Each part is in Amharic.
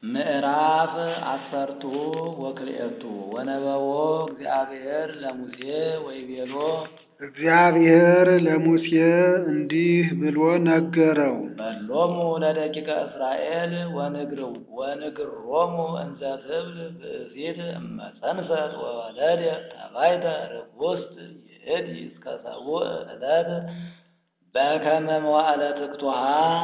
ምዕራፍ አሰርቱ ወክልኤቱ ወነበቦ እግዚአብሔር ለሙሴ ወይቤሎ እግዚአብሔር ለሙሴ እንዲህ ብሎ ነገረው። በሎሙ ለደቂቀ እስራኤል ወንግሮሙ እንዘ ትብል ብእሲት እመፀንሰት ወወለደት ተባይተ ርኩስት ይእቲ እስከ ሰቡዕ ዕለት በከመ መዋዕለ ትክቱሃ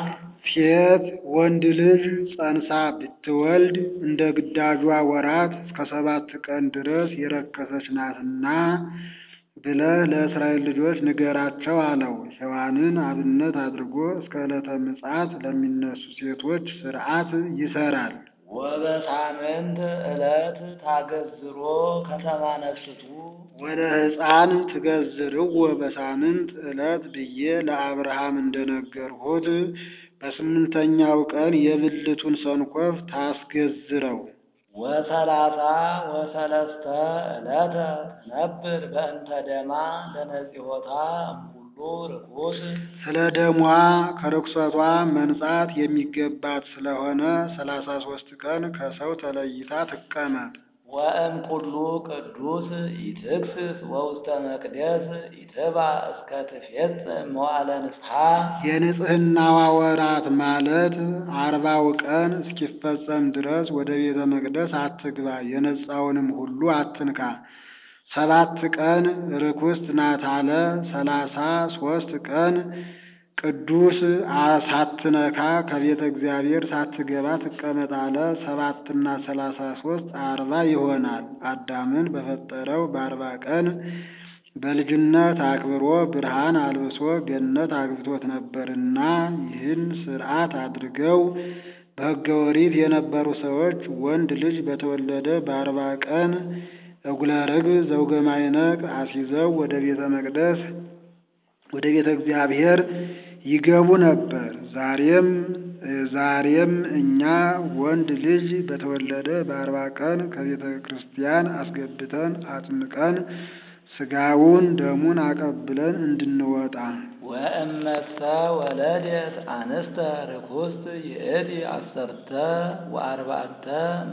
ሴት ወንድ ልጅ ጸንሳ ብትወልድ እንደ ግዳጇ ወራት እስከ ሰባት ቀን ድረስ የረከሰች ናትና ብለህ ለእስራኤል ልጆች ንገራቸው አለው። ሔዋንን አብነት አድርጎ እስከ ዕለተ ምጽአት ለሚነሱ ሴቶች ሥርዓት ይሰራል። ወበሳምንት ዕለት ታገዝሮ ከተማ ነፍስቱ ወደ ሕፃን ትገዝርዎ በሳምንት ዕለት ብዬ ለአብርሃም እንደነገርሁት በስምንተኛው ቀን የብልቱን ሰንኮፍ ታስገዝረው። ወሰላሳ ወሰለስተ ዕለተ ትነብር በእንተ ደማ ለነጺሆታ እምኩሉ ርኩስ ስለ ደሟ ከርኩሰቷ መንጻት የሚገባት ስለሆነ ሰላሳ ሦስት ቀን ከሰው ተለይታ ትቀመጥ። ወእምኩሉ ቅዱስ ኢትክስስ ወውስተ መቅደስ ኢትባ እስከ ትፌጽም መዋዕለ ንስሐ የንጽሕናዋ ወራት ማለት አርባው ቀን እስኪፈጸም ድረስ ወደ ቤተ መቅደስ አትግባ፣ የነጻውንም ሁሉ አትንካ። ሰባት ቀን ርኩስት ናት አለ። ሰላሳ ሦስት ቀን ቅዱስ ሳትነካ ከቤተ እግዚአብሔር ሳትገባ ትቀመጥ አለ። ሰባትና ሰላሳ ሦስት አርባ ይሆናል። አዳምን በፈጠረው በአርባ ቀን በልጅነት አክብሮ ብርሃን አልብሶ ገነት አግብቶት ነበርና ይህን ሥርዓት አድርገው በሕገ ኦሪት የነበሩ ሰዎች ወንድ ልጅ በተወለደ በአርባ ቀን እጉለ ርግብ ዘውገ ማዕነቅ አስይዘው ወደ ቤተ መቅደስ ወደ ቤተ እግዚአብሔር ይገቡ ነበር። ዛሬም ዛሬም እኛ ወንድ ልጅ በተወለደ በአርባ ቀን ከቤተ ክርስቲያን አስገብተን አጥምቀን ሥጋውን ደሙን አቀብለን እንድንወጣ ወእመሰ ወለደት አንስተ ርኩስት ይእቲ አሰርተ ወአርባዕተ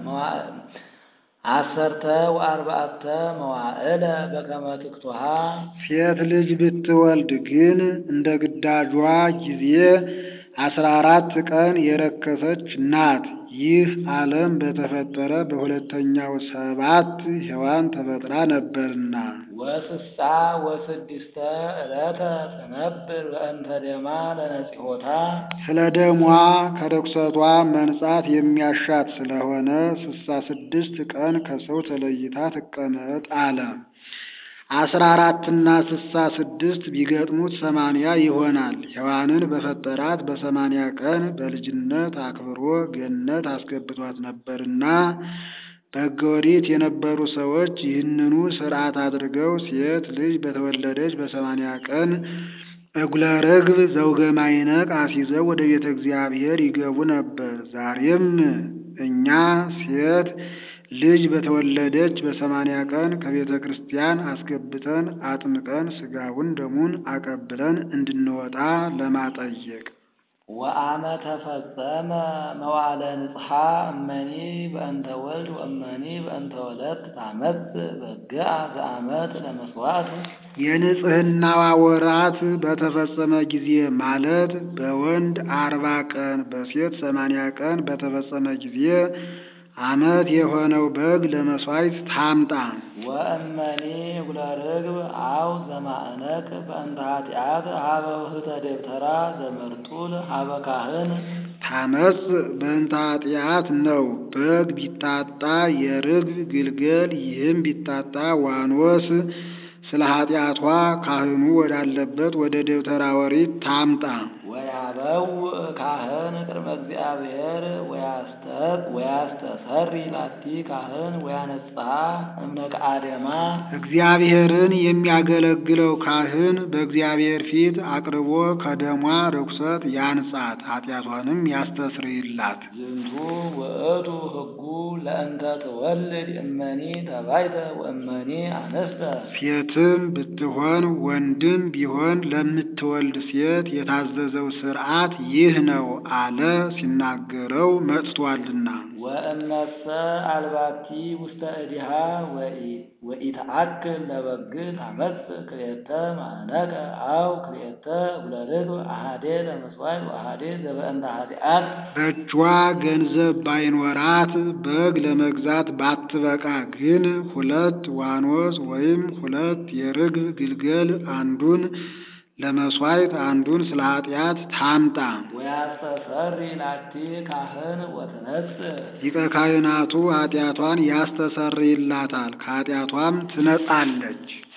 አሰርተ ወአርባዕተ መዋዕለ በከመ ትክቱሃ ሴት ልጅ ብትወልድ ግን እንደ ግዳጇ ጊዜ አስራ አራት ቀን የረከሰች ናት። ይህ ዓለም በተፈጠረ በሁለተኛው ሰባት ሔዋን ተፈጥራ ነበርና። ወስሳ ወስድስተ ዕለተ ትነብር በእንተ ደማ ለነጺሆታ ስለ ደሟ ከርኩሰቷ መንጻት የሚያሻት ስለሆነ ስሳ ስድስት ቀን ከሰው ተለይታ ትቀመጥ አለ። አስራ አራትና ስሳ ስድስት ቢገጥሙት ሰማንያ ይሆናል። ሔዋንን በፈጠራት በሰማንያ ቀን በልጅነት አክብሮ ገነት አስገብቷት ነበርና በሕገ ኦሪት የነበሩ ሰዎች ይህንኑ ሥርዓት አድርገው ሴት ልጅ በተወለደች በሰማንያ ቀን እጉለ ርግብ ዘውገ ማዕነቅ አስይዘው ወደ ቤተ እግዚአብሔር ይገቡ ነበር። ዛሬም እኛ ሴት ልጅ በተወለደች በሰማንያ ቀን ከቤተ ክርስቲያን አስገብተን አጥምቀን ሥጋውን ደሙን አቀብለን እንድንወጣ ለማጠየቅ ወአመ ተፈጸመ መዋዕለ ንጽሐ እመኒ በእንተ ወልድ ወእመኒ በእንተ ወለት ታመጽ በግአ ዘአመት ለመስዋዕት የንጽሕናዋ ወራት በተፈጸመ ጊዜ ማለት በወንድ አርባ ቀን በሴት ሰማንያ ቀን በተፈጸመ ጊዜ ዓመት የሆነው በግ ለመሥዋዕት ታምጣ። ወእመኒ እጉለ ርግብ አው ዘማዕነቅ በእንተ ኃጢአት ሀበ ውህተ ደብተራ ዘመርጡል ሀበ ካህን ታመጽ በእንተ ኃጢአት ነው። በግ ቢታጣ የርግብ ግልገል፣ ይህም ቢታጣ ዋኖስ ስለ ኃጢአቷ ካህኑ ወዳለበት ወደ ደብተራ ኦሪት ታምጣ። ወያበው ካህን ቅድመ እግዚአብሔር ወያስተሰሪ ላቲ ካህን ወያነጽሐ እምነቀ አደማ እግዚአብሔርን የሚያገለግለው ካህን በእግዚአብሔር ፊት አቅርቦ ከደሟ ርኩሰት ያንጻት፣ ኃጢአቷንም ያስተስርይላት። ዝንቱ ውእቱ ሕጉ ለእንተ ትወልድ እመኒ ተባይተ ወእመኒ አነስተ ሴትም ብትሆን ወንድም ቢሆን ለምትወልድ ሴት የታዘዘው ሥርዓት ይህ ነው አለ ሲናገረው መጥቷልና። ወእመሰ አልባቲ ውስተ እዲሃ ወኢተአክል ለበግ ታመጽእ ክልኤተ ማእነቀ አው ክልኤተ እጉለ ርግብ አሐዴ ለምጽዋዕ ወአሐዴ ዘበእንተ ኃጢአት በእጇ ገንዘብ ባይኖራት በግ ለመግዛት ባትበቃ ግን ሁለት ዋኖስ ወይም ሁለት የርግብ ግልገል አንዱን ለመሥዋዕት አንዱን ስለ ኃጢአት ታምጣ። ወያስተሰሪ ላቲ ካህን ወትነጽእ ሊቀ ካህናቱ ኃጢአቷን ያስተሰርይላታል፣ ከኃጢአቷም ትነጻለች።